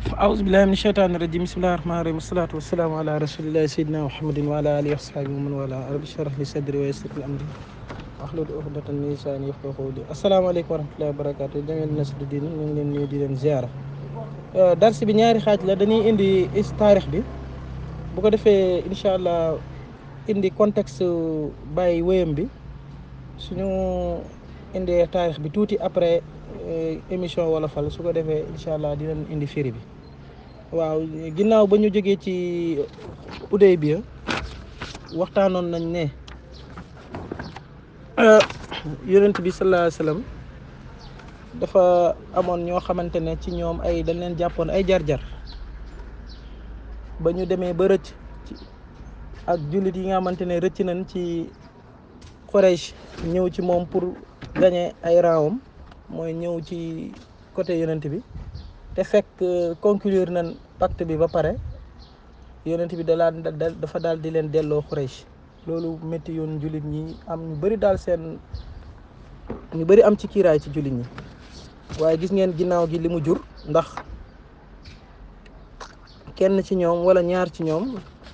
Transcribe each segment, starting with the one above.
أعوذ بالله من الشيطان الرجيم بسم الله الرحمن الرحيم والصلاة والسلام على رسول الله سيدنا محمد وعلى آله وصحبه ومن والاه رب اشرح لي صدري ويسر لي أمري واحلل عقدة من لساني يفقهوا قولي السلام عليكم ورحمة الله وبركاته jamiil nasru diin ñu ngi leen nuyu di leen ziara dars bi ñaari xaaj la dañuy indi is taarix bi bu ko defee incha allah indi contexte bàyyi wéyam bi suñu indee taarix bi tuuti après émission wolofal su ko defee incha allah dinañ indi firi bi waaw ginnaaw ba ñu jógee ci Hudaybiya waxtaanoon nañ ne yonent bi sallallahu alayhi wasallam dafa amoon ñoo xamante ne ci ñoom ay dañ leen jàppoon ay jar-jar ba ñu demee ba rëcc ci ak jullit yi nga xamante ne rëcc nañ ci Quraysh ñëw ci moom pour gagner ay raawam mooy ñëw ci côté yonent bi te fekk conclure nañ pacte bi ba pare yonent bi dalaa dafa daal di leen delloo Quraysh loolu métti yoon jullit ñi am ñu bëri daal seen ñu bëri am ci kiiraay ci jullit ñi waaye gis ngeen ginnaaw gi li mu jur ndax kenn ci ñoom wala ñaar ci ñoom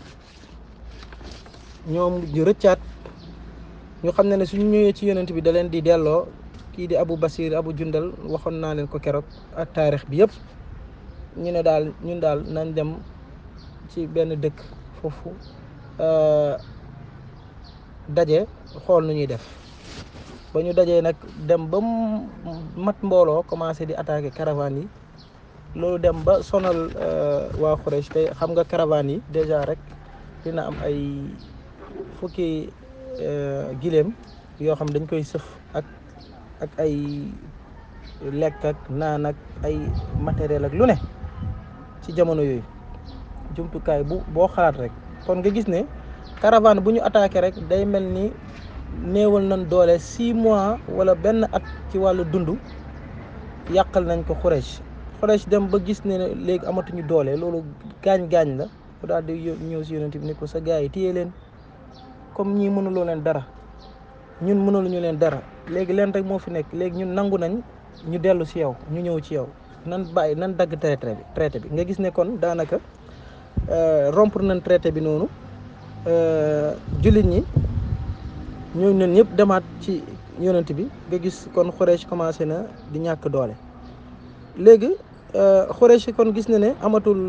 ñoom ñu rëccaat ñu xam ne ne suñu ñëwee ci yonent bi da leen di delloo kii di Abu Basir Abu Jundal waxoon naa leen ko keroog ak taarix bi yëpp ñu ne daal ñun daal nañ dem ci benn dëkk foofu daje xool nu ñuy def ba ñu dajee nag dem ba mat mbooloo commencé di attaquer caravane yi loolu dem ba sonal waa Quraysh te xam nga caravane yi déjà rek dina am ay fukki giléem yoo xam dañ koy sëf ak ak ay lekk ak naan ak ay matériel ak lu ne ci jamono yooyu jumtukaay bu boo xalaat rek kon nga gis ne caravane bu ñu attaqué rek day mel ni néewal nañ doole six mois wala benn at ci wàllu dund yàqal nañ ko Quraysh Quraysh dem ba gis ne léegi amatuñu doole loolu gaañ-gaañ la bu daal di ñëw si yonent bi ne ko sa gars yi téye leen comme ñii mënuloo leen dara ñun mënuluñu leen dara léegi leen rek moo fi nekk léegi ñun nangu nañ ñu dellu si yow ñu ñëw ci yow nan bàyyi nan dagg traité bi traité bi nga gis ne kon daanaka rompre nañ traité bi noonu jullit ñi ñooñu ñun ñëpp demaat ci yonent bi nga gis kon Quraysh commencé na di ñàkk doole léegi Quraysh kon gis na ne amatul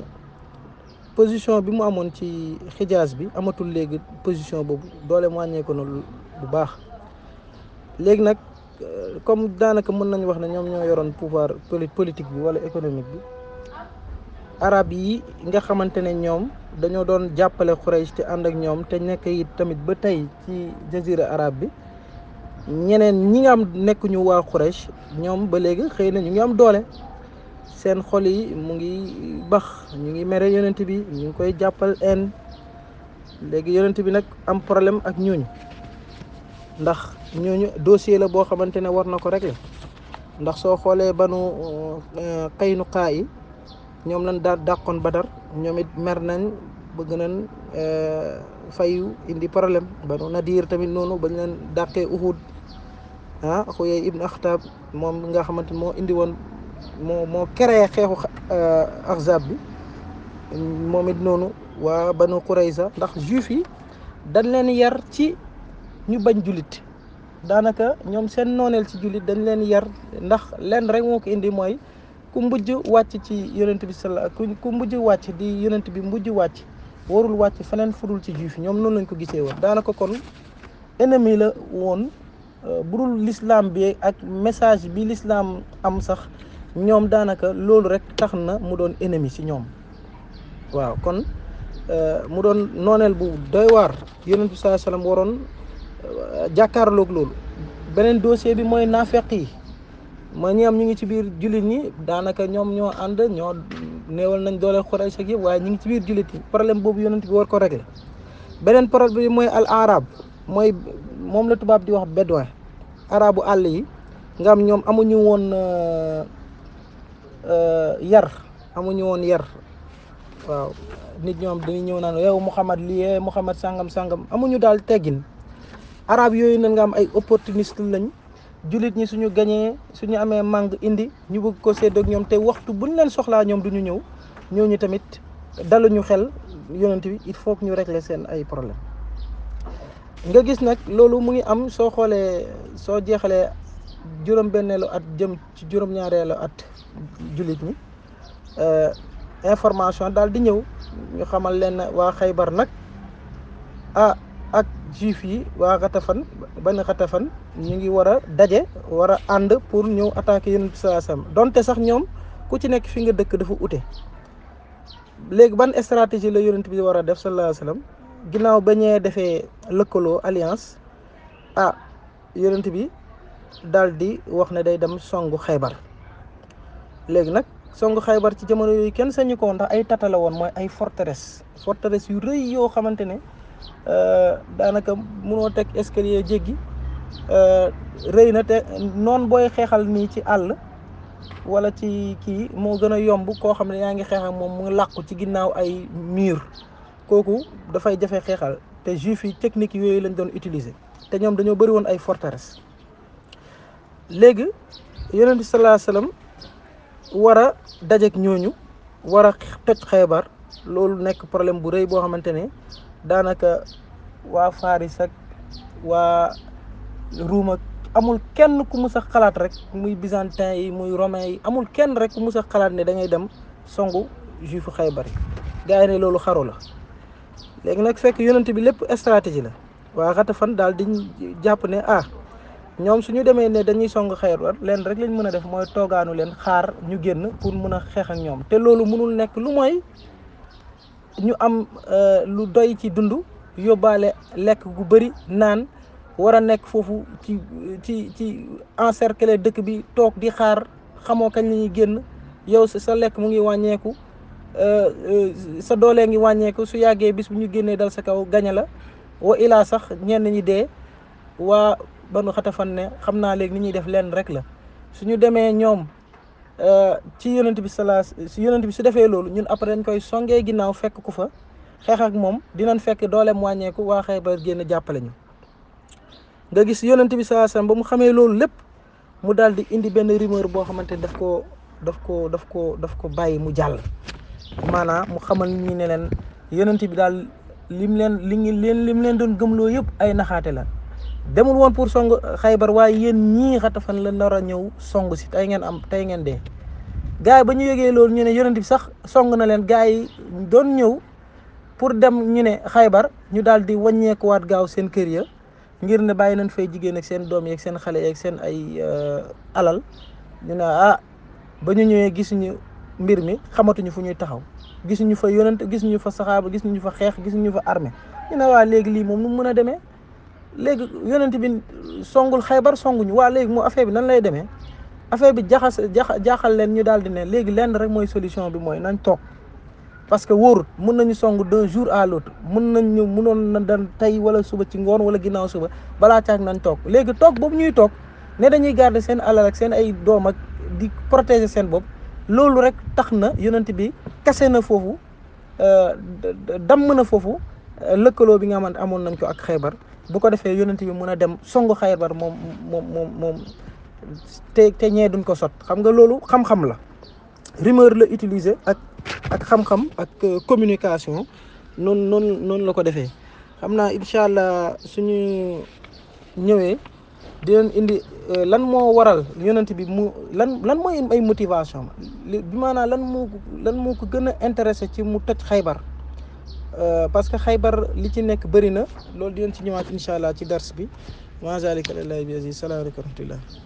position bi mu amoon ci xijaas bi amatul léegi position boobu doole mu wàññeeku na bu baax léegi nag comme daanaka mën nañu wax ne ñoom ñoo yoroon pouvoir politique bi wala économique bi arab yi nga xamante ne ñoom dañoo doon jàppale Quraysh te ànd ak ñoom te nekk it tamit ba tey ci jazira arab bi ñeneen ñi nga am nekkuñu waa Quraysh ñoom ba léegi xëy na ñu ngi am doole seen xol yi mu ngi bax ñu ngi mere yonent bi ñu ngi koy jàppal en léegi yonent bi nag am problème ak ñooñu ndax ñooñu dossier la boo xamante ne war na ko régler ndax soo xoolee banu Qaynuqaa yi ñoom lañ daa dàqoon Badar ñoom it mer nañ bëgg nañ fayu indi problème banu Nadir tamit noonu bañ leen dàqee Uhud ah Xuyay ibn Axtab moom nga xamante moo indi woon moo moo créé xeexu Ahzab bi moom it noonu waa banu Qurayza ndax juif yi dañ leen yar ci ñu bañ jullit daanaka ñoom seen nooneel ci jullit dañ leen yar ndax leen rek moo ko indi mooy ku mbujj wàcc ci yonent bi sala ku mbujj wàcc di yonent bi mbujj wàcc warul wàcc feneen fudul ci juif yi ñoom noonu lañ ko gisee woon daanaka kon ennemi la woon budul l'islam bi ak message bi l'islam am sax ñoom daanaka loolu rek tax na mu doon ennemi ci ñoom waaw kon mu doon nooneel bu doy waar yonent bi sallallahu alayhi wasallam waroon jàkkaarloog loolu beneen dossier bi mooy naafeq yi mooy ñi am ñu ngi ci biir jullit ñi daanaka ñoom ñoo ànd ñoo néewal nañ doole Quraysh ak yëpp waaye ñu ngi ci biir jullit yi problème boobu yonent bi war ko régler beneen problème bi mooy al arab mooy moom la tubaab di wax bédouin arabu àll yi nga am ñoom amuñu woon yar amuñu woon yar waaw nit ñoom dañuy ñëw naan yow Muhammad lii Muhammad sangam sangam amuñu daal teggin arab yooyu na nga am ay opportuniste lañ jullit ñi suñu gañee suñu amee màng indi ñu bëgg ko sédd ak ñoom te waxtu buñ leen soxlaa ñoom duñu ñëw ñooñu tamit daluñu xel yonent bi il faut que ñu régler seen ay problème nga gis nag loolu mu ngi am soo xoolee soo jeexalee juróom-benneelu at jëm ci juróom-ñaareelu at jullit ñi information daal di ñëw ñu xamal leen waa xaybar nag ah ak juif yi waa xatafan bani xatafan ñu ngi war a daje war a ànd pour ñëw attaquer yonent bi sallallahu alayhi wasallam donte sax ñoom ku ci nekk fi nga dëkk dafa ute léegi ban stratégie la yonent bi war a def sallallahu alayhi wasallam ginnaaw ba ñee defee lëkkaloo alliance ah yonent bi daal di wax ne day dem songu xaybar léegi nag songu xaybar ci jamono yooyu kenn sañu ko woon ndax ay tata la woon mooy ay forteresse forteresse yu rëy yoo xamante ne daanaka munoo teg escalier jéggi rëy na te noon booy xeexal nii ci àll wala ci kii moo gën a yomb koo xam ne yaa ngi xeex ak moom mu làqu ci ginnaaw ay mur kooku dafay jafe xeexal te juif yi technique yooyu lañ doon utiliser te ñoom dañoo bëri woon ay forteresse léegi yonent bi sallallahu alayhi wasallam war a dajeek ñooñu war a toj xeebar loolu nekk problème bu rëy boo xamante ne daanaka waa Faris ak waa Ruum ak amul kenn ku mus a xalaat rek muy byzantin yi muy romain yi amul kenn rek ku mus a xalaat ne da ngay dem songu juifu xaybar yi gars yi ne loolu xaru la léegi nag fekk yonent bi lépp stratégie la waa Xatafan daal di jàpp ne ah ñoom suñu demee ne dañuy song xaybar leen rek lañ mën a def mooy toogaanu leen xaar ñu génn pour mën a xeex ak ñoom te loolu mënul nekk lu mooy ñu am lu doy ci dund yóbbaale lekk gu bëri naan war a nekk foofu ci ci ci encercler dëkk bi toog di xaar xamoo kañ la ñuy génn yow sa lekk mu ngi wàññeeku sa doolee ngi wàññeeku su yàggee bis bu ñu génnee dal sa kaw gañe la wa ilaa sax ñenn ñi dee waa banu xatafan ne xam naa léegi ni ñuy def leen rek la suñu demee ñoom ci yonent bi salaa si yonent bi su defee loolu ñun après dañ koy songee ginnaaw fekk ku fa xeex ak moom dinañ fekk dooleem wàññeeku waa Xaybar génn jàppale ñu nga gis yonent bi salaa sallam ba mu xamee loolu lépp mu daal di indi benn rumeur boo xamante daf ko daf ko daf ko daf ko bàyyi mu jàll maanaam mu xamal ñi ne leen yonent bi daal lim leen li ngi leen lim leen doon gëmloo yëpp ay naxaate la demul woon pour song xaybar waaye yéen ñii xatafan la nar a ñëw song si tey ngeen am tey ngeen dee gars yi ba ñu yëgee loolu ñu ne yonent bi sax song na leen gars yi doon ñëw pour dem ñu ne xaybar ñu daal di wàññeekuwaat gaaw seen kër ya ngir ne bàyyi nañ fay jigéen ak seen doom yeeg seen xale yeeg seen ay alal ñu ne ah ba ñu ñëwee gisuñu mbir mi xamatuñu fu ñuy taxaw gisuñu fa yonent gisuñu fa saxaaba gisuñu fa xeex gisuñu fa armée ñu ne waa léegi lii moom nu mu mën a demee léegi yonent bi songul xaybar songuñu waa léegi moo affaire bi nan lay demee affaire bi jaxas jaaxal leen ñu daal di ne léegi lenn rek mooy solution bi mooy nañ toog parce que wóorut mun nañu song d'un jour à l'autre mun nañ ñu munoon na dan tey wala suba ci ngoon wala ginnaaw suba balaa caag nañ toog léegi toog boobu ñuy toog ne dañuy garder seen alal ak seen ay doom ak di protéger seen bopp loolu rek tax na yonent bi kase na foofu damm na foofu lëkkaloo bi nga xamante amoon nañ ko ak xaybar bu ko defee yonent bi mun a dem songu xaybar moom moom moom moom te te ñee duñ ko sot xam nga loolu xam-xam la rumeur la utiliser ak ak xam-xam ak communication noonu noonu noonu la ko defee xam naa incha allah suñu ñëwee dinañ indi lan moo waral yonent bi mu lan lan mooy ay motivation bi maanaam lan moo lan moo ko gën a intéressé ci mu toj xaybar parce que xaybar li ci nekk bëri na loolu dinañ ci ñëwaat incha allah ci dars bi ma zalika lillahi bi aziz salaamaaleykum wa rahmatullah